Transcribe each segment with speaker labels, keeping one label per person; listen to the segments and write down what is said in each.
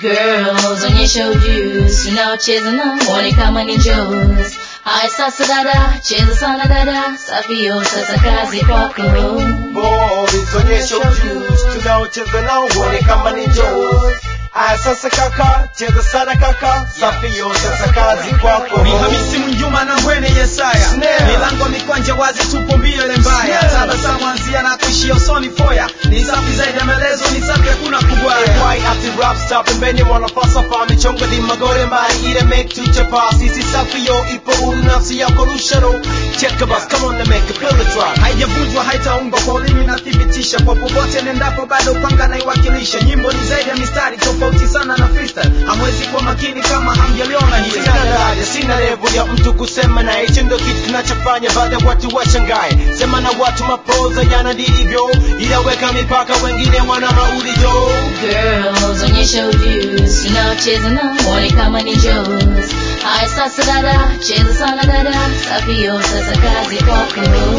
Speaker 1: Girls, onyesha ujuzi, tunaocheza na uone kama ni njozi. Haya sasa dada, cheza sana dada, safio sasa kazi kwako.
Speaker 2: Boys, onyesha ujuzi, tunaocheza nao uone kama ni njozi. Aya sasa kaka, cheza sana kaka, safio sasa kazi kwako.
Speaker 3: Ni Hamisi Mwinjuma na Ngwene Yesaya,
Speaker 2: Snare.
Speaker 3: milango mikwanja wazi, tupo mbio ile mbaya,
Speaker 2: Snare.
Speaker 3: tabasamu anzia na kuishia usoni foya, ni safi zaidi ya maelezo, ni safi hakuna kubwaya.
Speaker 2: Why ati rap stop pembeni mwana falsafa michongo ni magore mai ile make to chapa sisi safi yo ipo huru nafsi yako rusharo cheka bas come on and make a feel the drop
Speaker 3: haijavunjwa haitaungwa kwa ulimi nathibitisha kwa popote nendapo bado panga naiwakilisha nyimbo ni zaidi ya mistari tofauti sana na freestyle hamwezi kuwa makini kama hamjaliona hii
Speaker 2: sina daraja sina level ya mtu kusema na hicho ndio kitu kinachofanya baada ya watu washangae sema na watu mapoza yana ndivyo ila weka mipaka wengine wana maulizo
Speaker 1: Girls, onyesha ujuzi, tunaocheza na uone kama ni njozi. Haya sasa dada, cheza sana dada, safio sasa kazi kwako.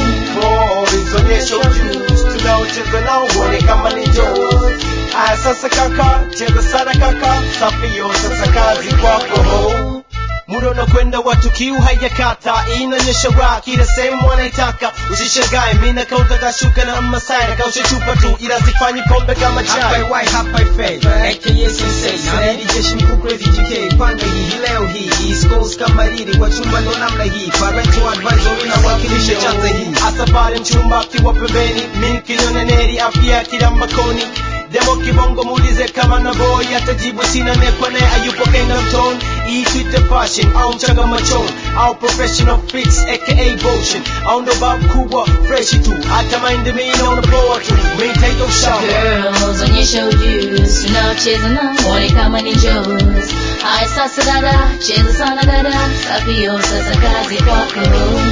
Speaker 2: Boys, onyesha ujuzi tunaocheza nao uone kama ni njozi. Aya sasa kaka, cheza sana kaka, safio sasa kazi kwako. Muda unakwenda watu kiu haijakata, inaonyesha raha kila sehemu wanaitaka. Usishangae mimi nakauka kashuka na masai nakausha chupa tu, ila sifanyi pombe kama
Speaker 3: Hapa
Speaker 2: chai.
Speaker 3: iwai hapa ifei aka sensei Saredi jeshi mkuu crazy GK panga hii hii leo hii East Coast kama riri kwa chumba ndo namna hii Parental advisory na wakilisha chanza hii
Speaker 2: Asafari mchumba akiwa pembeni, mimi kinyoneneri afya kila mbakoni. Demo kibongo muulize kama na boy atajibu sina nekwa naye ayupo Kingdom Tone. Hii tuite fashion au mchanga machon au professional fix aka motion au ndo babu kubwa fresh tu hata mind mimi naona poa tu mimi taito shamba
Speaker 1: Girls, onyesha ujuzi, tunaocheza na uone kama ni njozi. Haya sasa dada, cheza sana dada, safio sasa kazi kwako.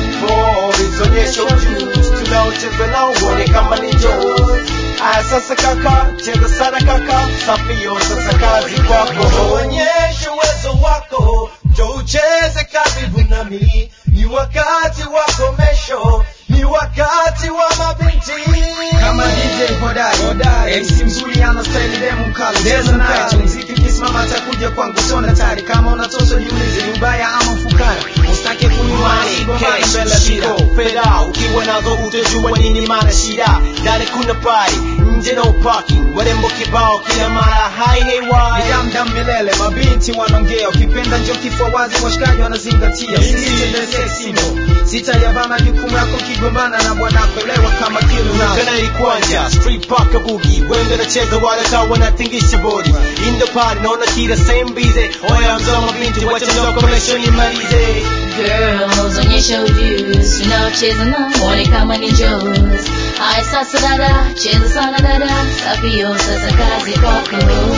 Speaker 2: Boys, onyesha ujuzi tunaocheza nao uone kama ni njozi. Aya sasa kaka, cheza sana kaka, safio sasa kazi kwako. Onyesha uwezo wako, njo ucheze karibu nami. Ni wakati wa komesho, ni wakati wa mabinti.
Speaker 3: kama DJ hodari MC mzuri ana style demo mkali cheza naye muziki ukisimama atakuja kwangu sona tari kama unatosha jiulize ni ubaya ama ufukara usitake kuniwani
Speaker 2: Money,
Speaker 3: mbele
Speaker 2: cash,
Speaker 3: shida
Speaker 2: shiko, fedha ukiwa nazo utajua nini maana shida ndani kuna party nje no parking warembo kibao kila mara hai hewai
Speaker 3: ni damdam milele mabinti wanaongea ukipenda njo kifua wazi washikaji wanazingatia sisitendesesindo sitayabana jukumu yako kigombana na bwanako elewa kama kilo nazo
Speaker 2: kana ikwanja street park bugi wenge nacheza wala kawa wanatingisha body in the party naona kila same busy oya mzoma binti wacha ndo commercial nimalize
Speaker 1: Girls, onyesha ujuzi, tunaocheza na uone kama ni njozi. Haya sasa dada, cheza sana dada, safio sasa kazi kwako.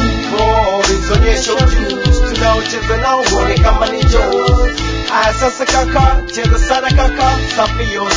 Speaker 2: boys onyesha ujuzi tunaocheza nao uone kama ni njozi aya sasa kaka cheza sana kaka safio